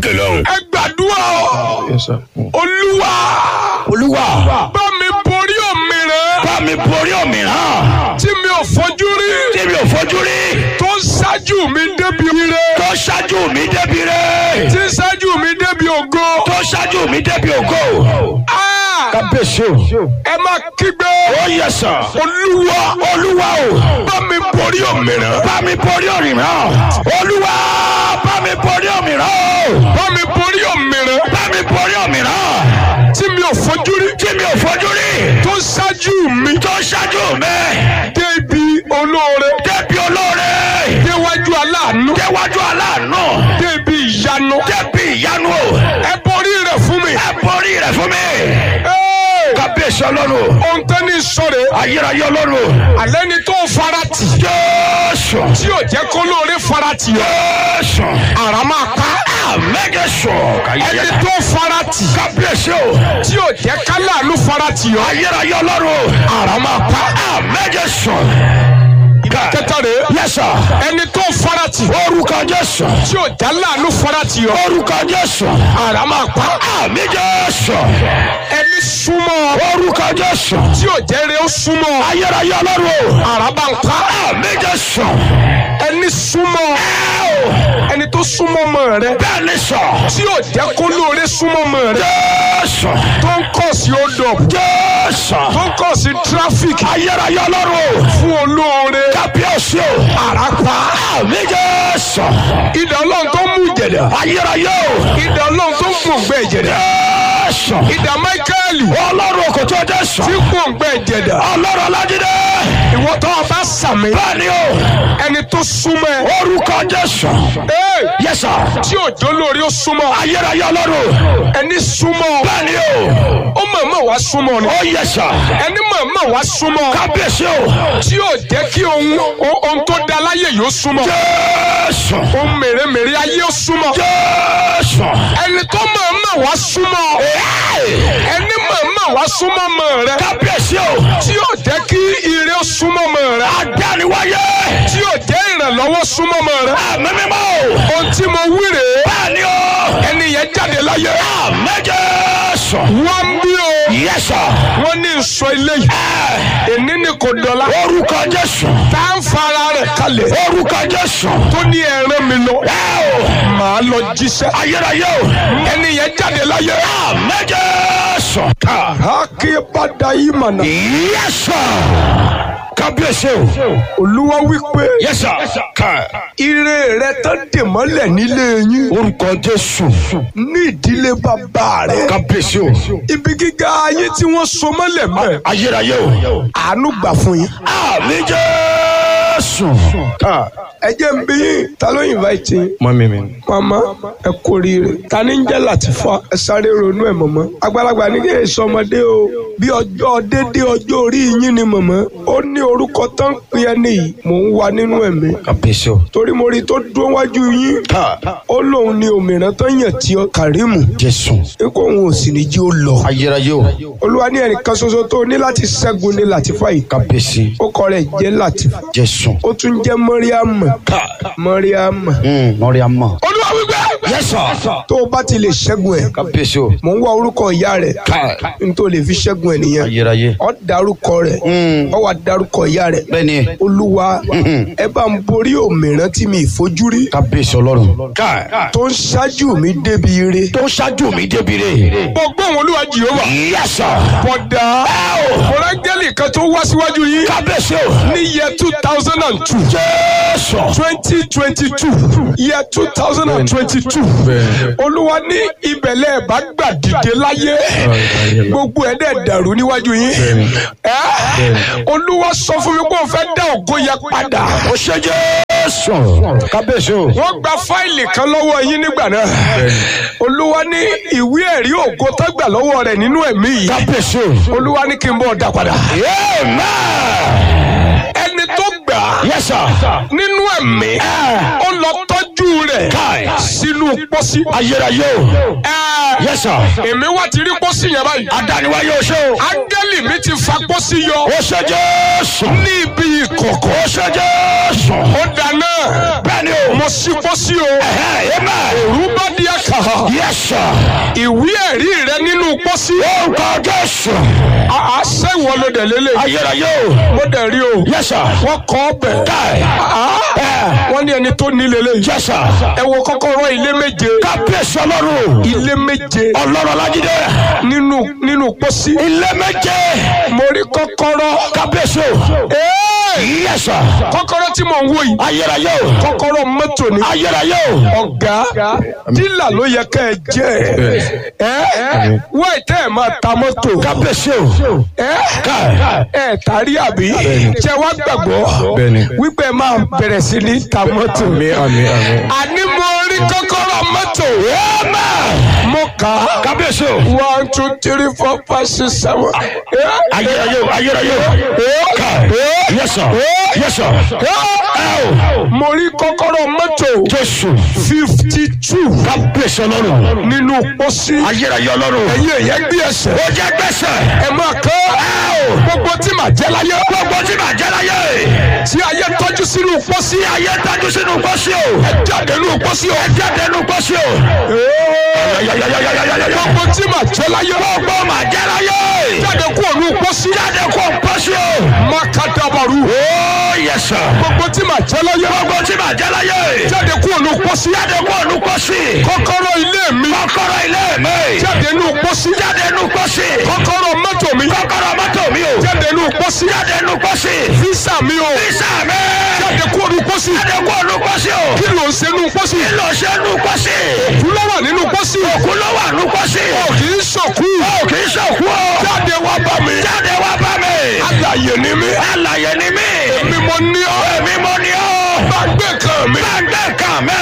lókè lọ́hùn. ẹ gbàdúrà o Yes, sir. olúwa olúwa bá mi borí òmìnira bá mi borí òmíràn tí mi ò fojú rí tí mi ò fojú rí tó ń ṣáájú mi débi ire tó ṣáájú mi débi rẹ̀ tí ń ṣáájú mi débi ògo. tó ṣáájú mi débi ògo. Ah! kábíyèsí o. ẹ máa kígbe ó yẹ sàn. olúwa olúwa o. bá mi borí òmìnira bá mi borí òmíràn. olúwa bá mi borí òmíràn o. bá mi borí òmìnira bá mi borí òmíràn. tí mi ò fojú rí tí mi ò fojú rí. tó ń ṣáájú mi tó ṣáájú mi débi olóore débi olóore. déwájú aláàánú déwájú aláàánú. débi ìyanu débi ìyanu o. ẹ borí rẹ̀ fún mi. ẹ borí rẹ̀ fún mi. Ee! kábíyèsí ọlọ́run. ohun tẹ́ ní sọ̀rọ̀ ayérayé ọlọ́run. alẹ́ ni tó fara tì jésù. tí ò jẹ́ kó lóore fara tì ọ́ jésù. àrà máa pa àmẹ́gẹ̀sọ. ẹni tó fara tì kábíyèsí o. tí ò jẹ́ káláàánú fara tì ọ́ ayérayé ọlọ́run. àrà máa pa àmẹ́gẹ̀sọ. kẹta rẹ̀ yẹsà. ẹni tó fara tì orúkọ jésù. tí ò já láàánú fara tì ọ́ orúkọ jésù. àrà máa pa àmì jésù. ẹni súnmọ́ orúkọ jésù. tí ò jẹ́ rẹ̀ ó súnmọ́ ayérayé ọlọ́run. àrà bá ń pa àmì jésù. ẹni súnmọ́ ẹni tó súnmọ́ mọ́ rẹ bẹ́ẹ̀ ni sọ. tí ò jẹ́ kó lóore súnmọ́ mọ́ rẹ jésù. tó ń kọ̀ sí odò jésù. tó ń kọ̀ sí tráfíkì ayérayé ọlọ́run. fún olóore kábíyèsí o. àràpá àmì jésù. ìdá ọlọ́run tó mú ìjẹ̀dá ayérayé o. ìdá ọlọ́run tó gbòǹgbẹ ìjẹ̀dá jésù. ìdá máíkẹ́lì ọlọ́run kò tó jésù. tí gbòǹgbẹ ìjẹ̀dá ọlọ́run alájídé. ìwọ tó o bá sàmì bẹ́ẹ̀ ni o. ẹni tó súnmọ́ ẹ orúkọ jésù. Ee, yẹsà. tí òjò lórí ó súnmọ́ ayérayé ọlọ́run. ẹni súnmọ́ bẹ́ẹ̀ ni o. ó mọ̀ọ́mọ̀ wá súnmọ́ ni ó yẹsà. ẹni mọ̀ọ́mọ̀ wá súnmọ́ kábíyèsí o. tí ò jẹ́ kí ohun ohun tó da láyé yóò súnmọ́ jésù. ohun mèremère ayé ó súnmọ́ jésù. ẹni tó mọ̀ọ́mọ̀ wá súnmọ́ ẹni mọ̀ọ́mọ̀ wá súnmọ́ mọ̀ rẹ kábíyèsí o. tí ò jẹ́ kí ire ó súnmọ́ mọ̀ rẹ adániwáyé. tí ò jẹ́ ìrànlọ́wọ́ súnmọ́ mọ̀ rẹ àmì mímọ́ o. ohun tí mo wí rèé bẹ́ẹ̀ ni o. ẹni yẹn jáde láyé àmì jésù. wọ́n ń bí o yẹsà. wọ́n ní sọ ilé yìí èní ni kò dọ̀la orúkọ jésù. tá ń fara rẹ̀ kalẹ̀ orúkọ jésù. tó ní ẹ̀rẹ́ mi lọ ẹ o. màá lọ jíṣẹ́ ayérayé o. ẹni yẹn jáde láyé àmì jésù. ká. akébádá yìí mànà yẹsà. kábíyèsí o. olúwa wípé yẹsà. ká. ire rẹ tán dè mọ́lẹ̀ nílé yín orúkọ jésù. ní ìdílé bàbá rẹ kábíyèsí o. ibi gíga ayé tí wọ́n so mọ́lẹ̀ mọ́ ayérayé o. àánú gbà fún yín. àmì jésù. ká. ẹ jẹ́ ń bí yín ta ló invite yín. Mọ́mí mi ni. mama ẹ kú oríire ta ni ń jẹ́ Latifa ẹ sáré ronú ẹ̀ mọ̀mọ́ àgbàlagbà ní kí èso ọmọdé o bí ọjọ́ dédé ọjọ́ orí yín ni mọ̀mọ́ ó ní orúkọ tó ń pè ẹ́ nìyí mò ń wá nínú ẹ̀mí kábíyèsí o. torí mo rí i tó dúró wájú yín ká. ó lóun ní òmìnira tó yàn tí ọ Kàrímù jésù. ikú òun ò sì ní jí ó lọ ayérayé o. olúwa ní ẹnìkan ṣoṣo tó ní láti ṣẹ́gun ní Latifa yìí kábíyèsí. ó kọ rẹ̀ jẹ́ Latifa jésù. ó tún jẹ́ Mọ́ríàmù ká. Mọ́ríàmù lórí àmọ́. olúwa wípé yẹsà. tó o bá ti lè ṣẹ́gun ẹ̀ kábíyèsí o. mò ń wá orúkọ ìyá rẹ̀ ká. n tó lè fi ṣẹ́gun ẹ̀ nìyẹn ayérayé. ọ dárúkọ rẹ̀ ọ wà dárúkọ ìyá rẹ̀ bẹ́ẹ̀ni. olúwa ẹ bá ń borí òmìrán tí mi ìfojú rí kábíyèsí ọlọ́run. ká. tó ń ṣáájú mi débi ire. tó ń ṣáájú mi débi rè. gbogbo àwọn olúwa jehova yẹsà. bọ̀dà mọ̀rẹ́gẹ́lì kan tó wá síwájú yìí kábíyèsí o. ní yẹ two thousand and two jésù. twenty twenty two yẹ two thousand and twenty two Bẹ́ẹ̀ni. olúwa ní ibẹ̀lẹ̀ bá gbà dìde láyé gbogbo ẹ̀ dẹ̀ dàrú níwájú yín ẹ́ olúwa sọ fún mi pé òun fẹ́ dá ògo yẹ padà ó ṣe jésù. kábíyèsí o. wọ́n gba fáìlì kan lọ́wọ́ yín nígbà náà olúwa ní ìwé ẹ̀rí ògo tó gbà lọ́wọ́ rẹ̀ nínú ẹ̀mí yìí kábíyèsí o. olúwa ní kí n bọ̀ dá padà amen. ẹni tó gbà á yẹsà. nínú ẹ̀mí ó lọ tọ́jú rẹ̀ káì. sínú pósí. ayérayé o. Ẹ, yẹsà. èmi wá ti rí pósí yẹn báyìí. adániwáyé o ṣe o. áńgẹ́lì mi ti fa pósí yọ ó ṣe jésù. ní ibi ìkọ̀kọ̀. ó ṣe jésù. ó dáná bẹ́ẹ̀ni o. mo ṣí pósí o ẹ̀hẹ́ amen. òru bá díàkà Yes, sir. ìwé ẹ̀rí rẹ nínú pósí Orúkọ Jésù. àṣẹ ìwọ ló dẹ̀ lélẹ̀ Ayérayé o. mo dẹ̀ rí o Yes, sir. wọ́n kọ́ ọbẹ̀ Káì. Ẹ. wọ́n ní ẹni tó ní lélẹ̀ Yes, sir. ẹ wo kọ́kọ́rọ́ ilé méje Kábíyèsí ọlọ́run. ilé méje Ọlọ́run Ọlájídé. nínú nínú pósí Ilé méje. mo rí kọ́kọ́rọ́ Kábíyèsí o. Ee! Yes, sir. kọ́kọ́rọ́ tí mò ń wò yìí Ayérayé o. kọ́kọ́rọ́ mọ́tò ni Ayérayé o. ọ̀gá dílà ló yẹ ká ẹ jẹ́ ẹ wáì tẹ́ ẹ máa ta mọ́tò Kábíyèsí o. ẹ Káì. ẹ tàrí àbí ṣe wá gbàgbọ́ Bẹ́ẹ̀ni. wípé ẹ máa bẹ̀rẹ̀ sí ní ta mọ́tò Àmín àmín àmín. àní mo rí kọ́kọ́rọ́ mọ́tò Amen. mo kà á Kábíyèsí o. one two three four five six seven Ayérayé o. Ayérayé o. Káì. Yes, sir. Yes, sir. Ẹ o. mo rí kọ́kọ́rọ́ mọ́tò Jésù. fifty two Kábíyèsí ọlọ́run. nínú pósí Ayérayé ọlọ́run. ẹ̀yin èyẹ gbé ẹsẹ̀ Ó jẹ́ gbèsè. ẹ máa kọ́ gbogbo tí màá jẹ́ láyé Gbogbo tí màá jẹ́ láyé. tí ayé tọ́jú sínú pósí Tí ayé dájú sínú pósí o. ẹ jáde nínú pósí o. Ẹ jáde nínú pósí o. Yayayayayayayaya. gbogbo tí màá jẹ́ láyé Gbogbo màá jẹ́ láyé. jáde kúrò nínú pósí Jáde kó pósí o. mákàdàbàrú Ó yẹ sà. gbogbo tí màá jẹ́ láyé Gbogbo tí màá jẹ́ láyé. jáde kúrò nínú pósí Jáde kó nínú pósí. kọ́kọ́rọ́ ilé mi Kọ́kọ́rọ́ ilé mi. jáde nínú pósí Jáde nínú pósí. kọ́kọ́rọ́ mọ́tò mi Kọ́kọ́rọ́ mọ́tò mi o. jáde nínú pósí Jáde nínú pósí. físà mi o Físà mi. jáde kúrò nínú pósí Jáde kó nínú pósí o. kí ló ń ṣe nínú pósí Kí ló ṣe nínú pósí? kú ló wà nínú pósí Òkú ló wà nínú pósí. ò kì í ṣòkú Ó kì í ṣòkú o. jáde wá bá mi Jáde wá bá mi. alàyè ni mí Alàyè ni mí. èmi mo ní ọ Èmi mo ní ọ́. bá gbé kan mi. Gbàgbé kan mi.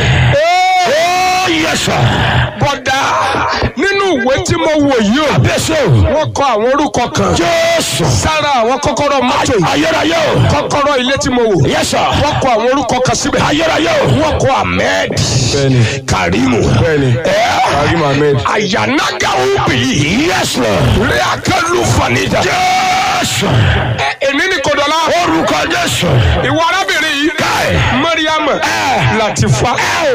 Ó yẹ sà. bọ́dà nínú ìwé tí mo wò yìí o Bẹ́sẹ̀ o. wọ́n kọ àwọn orúkọ kan Jésù. sára àwọn kọ́kọ́rọ́ mọ́tò yìí Ayérayé o. kọ́kọ́rọ́ ilé tí mo wò Yes sir. wọ́n kọ àwọn orúkọ kan síbẹ̀ Ayérayé o. wọ́n kọ Ahmed Bẹ́ẹ̀ni. Karimu Bẹ́ẹ̀ni. Karim Ahmed. Ayanagawu bi Yes Lord. Reakelu Fanida Jésù. ẹ èmi ní Kòdọ́lá Orúkọ Jésù. ìwọ arábìnrin yìí Káì. Mariam Latifa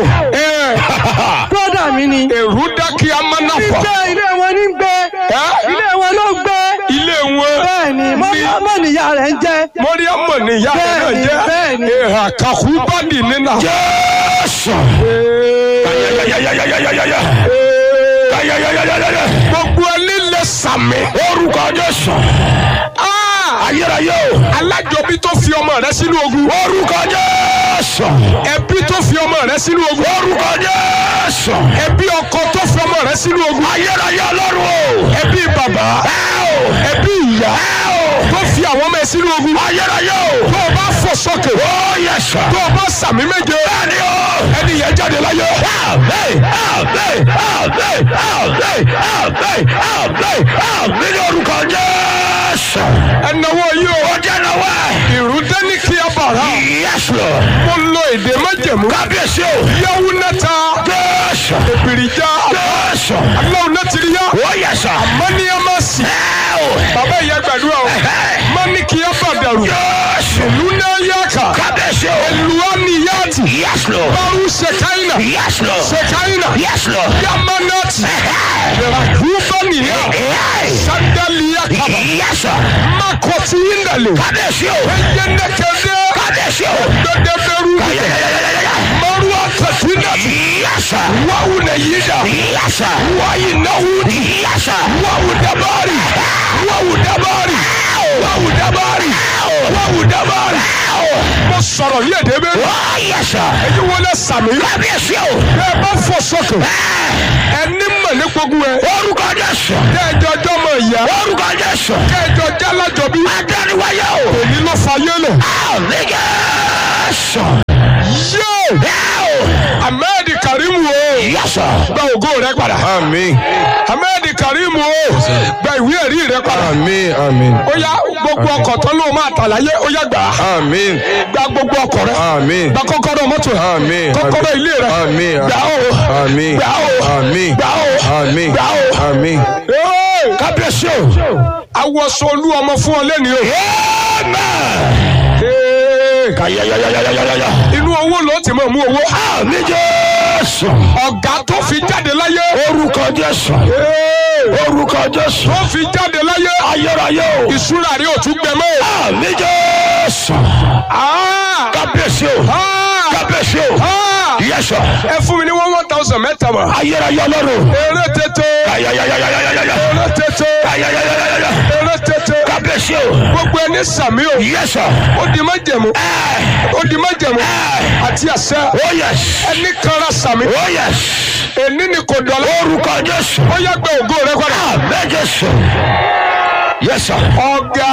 Brọ́dà mi ni. èrú dákì amánáfà Gbé ilé wọn ní gbé. Ẹ́? Ilé wọn ló gbé. ilé wọn Bẹ́ẹ̀ni, mọ́mọ́ níyà rẹ̀ ń jẹ́. Mariam níyà rẹ̀ náà Bẹ́ẹ̀ni, jẹ́ bẹ́ẹ̀ni. èhà kàkúbádì nínà. Jésù. Ayayayayayayaya. Ayayayayayaya. gbogbo ẹni lè sàmì. Orúkọ Jésù. Ah! Ayérayé o. alájọbí tó fi ọmọ rẹ sínú ogun. Orúkọ Jésù. ẹbí tó fi ọmọ rẹ sínú ogun. Orúkọ Jésù. ẹbí ọkọ tó fi ọmọ rẹ sínú ogun. Ayérayé ọlọ́run o. ẹbí bàbá. Ẹ o. ẹbí ìyá. Ẹ o. tó fi àwọn ọmọ ẹ sínú ogun. Ayérayé o. tó o bá fò sókè. Ó yẹ sà. tó o bá sàmì méje. Bẹ́ẹ̀ni o. ẹni yẹn jáde láyé. Àmín, àmín, àmín, àmín, àmín, àmín, àmín ní orúkọ Jésù. ẹnáwó yìí o. Ó jẹ́ náwó ẹ̀. ìrúdé ní kí a bàrà. Yes Lord. mo lo èdè májẹ̀mú. Kábíyèsí o. yẹ́wù nẹ́ta. Jésù. èbìrìjà. Jésù. aláwọ̀ nẹ́tìrì yá. Ó yẹ sà. mọ́níyàmásì. Ẹ o. bàbá ìyá gbàdúrà o. mọ́ní kí a bàdàrú. Jésù. ìlú náà yá kà. Kábíyèsí o. Luaniyati. Yes Lord. Baru Shekaina. Yes Lord. Shekaina. Yes Lord. Yamanati. Rubaniya. Sandalia Kaba. Yes sir. Makoti Indale. Kábíyèsí o. Eyenekede. Kábíyèsí o. Dodeberu. Ayayayayayaya. Marua Katinati. Yes sir. Wawune Yida. Yes sir. Wayi Nawudi. Yes sir. Wawu Dabari. Wawu Dabari. Wawu Dabari. Wawu Dabari. Mo sọ̀rọ̀ ní èdè bẹ́ẹ̀. Oh yes sir. Ẹni wọlé sàmì. Kábíyèsí o. Bẹ́ẹ̀ bá fọ sókè. Ẹni mọ̀ ní gbogbo ẹ̀. Orúkọ Jésù. Kẹ́ẹ̀jọ jọmọ ìyá. Orúkọ Jésù. Kẹ́ẹ̀jọ jálájọbí. Adániwáyé o. Èmi ló fa yélè. Àmì Jésù. Yóò! Ẹ o. Ahmed Karim o. Yes sir. Gba ògo rẹ padà. Àmín. Ahmed Karim o. Gba ìwé ẹ̀rí rẹ padà. Àmín àmín. Ó yá gbogbo ọkọ̀ tán ló máa tà láyé ó yá gbà á. Àmín. Gba gbogbo ọkọ̀ rẹ. Àmín. Gba kọ́kọ́rọ́ mọ́tò rẹ. Àmín. Kọ́kọ́rọ́ ilé rẹ. Àmín. Gbà ó. Àmín. Gbà ó. Àmín. Gbà ó. Àmín. Gbà ó. Àmín. Ee! Kábíyèsí o. Awọsọ olú ọmọ fún ọ lẹ́ni o. Amen. Ee! Kayayayayayaya. Inú owó ló ti máa mú owó. Àmì Jésù. Jésù. ọ̀gá tó fi jáde láyé Orúkọ Jésù. Orúkọ Jésù. tó fi jáde láyé Ayérayé o. ìṣúra rí òtún gbẹmọ́. Àmì Jésù. Ah! Kábíyèsí o. Ah! Kábíyèsí o. Ah! Yes sir. ẹ fún mi ní one one thousand mẹ́ta mọ̀. Ayérayé ọlọ́run. eré tètè Ayayayayayayaya. eré tètè Ayayayayayaya. eré tètè Kábíyèsí o. gbogbo ẹni sàmí o Yes sir. ó di májẹ̀mú ó di májẹ̀mú àti àṣẹ Oh yes. ẹni kanra sàmí Oh yes. èní ni kò dọ̀la Orúkọ Jésù. ó yá gbé ògo rẹ padà. Àmì Jésù. Yes sir. ọ̀gá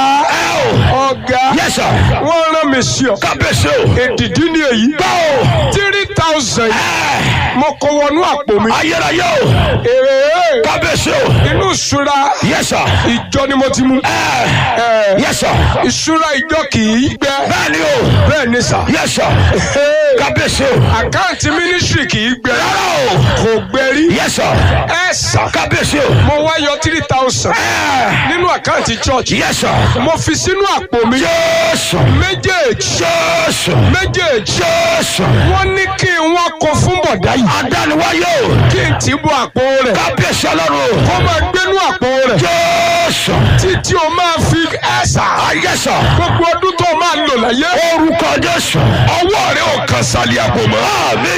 ọ̀gá Yes sir. wọ́n rán mi sí ọ Kábíyèsí o. èdìdí ni èyí Báwo. three thousand mo kó wọnú àpò mi Ayérayé o. èrè Kábíyèsí o. inú ìṣúra Yes sir. ìjọ ni mo ti mú Ẹ, Yes sir. ìṣúra ìjọ kì í gbẹ Bẹ́ẹ̀ni o. bẹ́ẹ̀ ni sà Yes sir. Kábíyèsí o. àkáǹtì mínísírì kì í gbẹ Rárá o. kò gbẹ rí Yes sir. ẹ sà Kábíyèsí o. mo wá yọ three thousand nínú àkáǹtì church Yes sir. mo fi sínú àpò mi Jésù. méjèèjì Jésù. méjèèjì Jésù. wọ́n ní kí n wá kó fún bọ̀dá yìí Adániwáyé o. kí n tì í bọ àpò rẹ̀ Kábíyèsí ọlọ́run o. kó máa gbénú àpò rẹ̀ Jésù. títí o máa fi ẹ̀sà Ayé sọ. gbogbo ọdún tó o máa lò láyé Orúkọ Jésù. ọwọ́ rẹ̀ ò kàn sálẹ̀ àpò mọ́. Àmì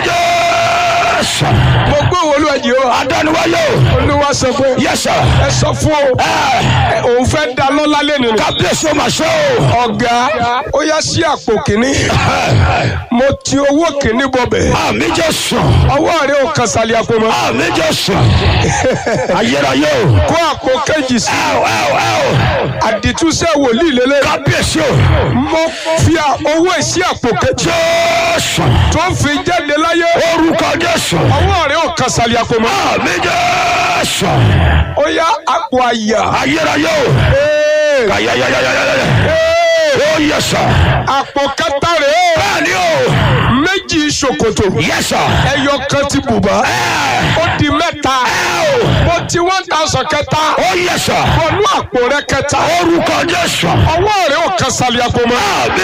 Jésù. mo gbé wọlé ẹ̀jẹ̀ o Adániwáyé o. olúwa sọ pé Yes sir. ẹ sọ fún o ẹ, òun fẹ́ da lọ́lá lẹ́nu ni. Kábíyèsí o máa ṣe o. ọ̀gá ó yá sí àpò kìíní mo ti owó kìíní bọ̀bẹ̀ Àmì Jésù. ọwọ́ rẹ̀ ò kàn sálẹ̀ àpò mọ́. Àmì Jésù. Ayérayé o. kó àpò kejì sí Ẹ o ẹ o ẹ o. àdìtúnṣe wòlíì lélẹ̀ Kábíyèsí o. mo fi à- owó ìsí àpò kejì Jésù. tó ń fi jáde láyé Orúkọ Jésù. ọwọ́ rẹ̀ ò kàn sálẹ̀ àpò mọ́. Àmì Jésù. ó yá àpò àyà Ayérayé o. Ee, Ayayayayayaya. ee, Oh yes sir. àpò kẹta rẹ̀ ó Bẹ́ẹ̀ni o. méjì ṣòkòtò Yes sir. ẹyọ kan ti bùbá Ẹ ó di mẹ́ta o. mo ti one thousand kẹta Oh yes sir. wọnú àpò rẹ̀ kẹta Orúkọ Jésù. ọwọ́ rẹ̀ ò kàn sálẹ̀ àpò mọ́. Àmì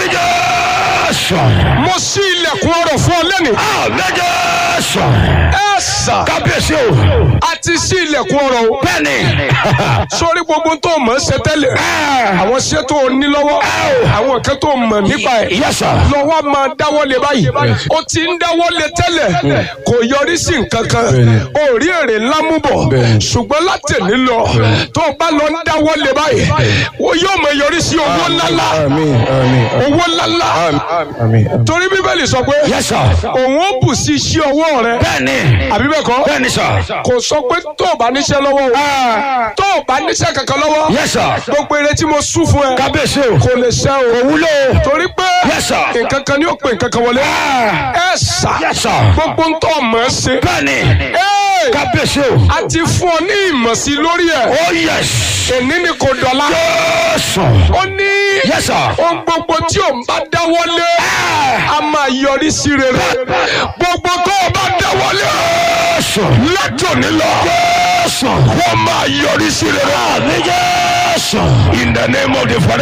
Jésù. mo ṣí ilẹ̀kùn ọrọ̀ fún ọ lẹ́nu Àmì Jésù. ẹ sà Kábíyèsí o. a ti ṣí ilẹ̀kùn ọrọ̀ o Bẹ́ẹ̀ni. sórí gbogbo tó mọ̀ ẹ́ ṣe tẹ́lẹ̀ àwọn iṣẹ́ tó o ní lọ́wọ́ àwọn nǹkan tó mọ̀ nípa ẹ̀ Yes sir. lọ́wọ́ máa dáwọ́lé báyìí o ti ń dáwọ́lé tẹ́lẹ̀ kò yọrí sí nǹkan kan Bẹ́ẹ̀ni. o rí èrè ńlá mú bọ̀ Bẹ́ẹ̀ni. ṣùgbọ́n látẹ̀lé lọ tó o bá lọ ń dáwọ́lé báyìí o yóò mọ yọrí sí owó ńláńlá Àmín. Àmín. owó ńláńlá Àmín. Àmín. torí bíbélì sọ pé Yes sir. òun ó bù sí iṣẹ́ ọwọ́ rẹ Bẹ́ẹ̀ni. àbí bẹ́ẹ̀ kọ́ Bẹ́ẹ̀ni sir. kò sọ pé tó o bá níṣẹ́ lọ́wọ́ o tó o bá níṣẹ́ kankan lọ́wọ́ Yes sir. gbogbo eré tí mo sún fún ẹ Kábíyèsí o. kò lè ṣe o Wúlò. torí pé Yes sir. nǹkan kan ni ó pè nǹkan kan wọlé ẹ sà Yes sir. gbogbo ń tọ́ ọmọ ẹ ṣe Bẹ́ẹ̀ni. Ẹ́, Kábíyèsí o. a ti fún ọ ní ìmọ̀ sí lórí ẹ̀ Oh yes. èní ni kò dọ̀la Jésù. ó ní Yes sir. ohun gbogbo tí o bá dáwọ́lé a máa yọrí sí rere gbogbo tó o bá dáwọ́lé Jésù. látòní lọ Jésù. wọ́n máa yọrí sí rere. Àmì Jésù. In the name of the Father.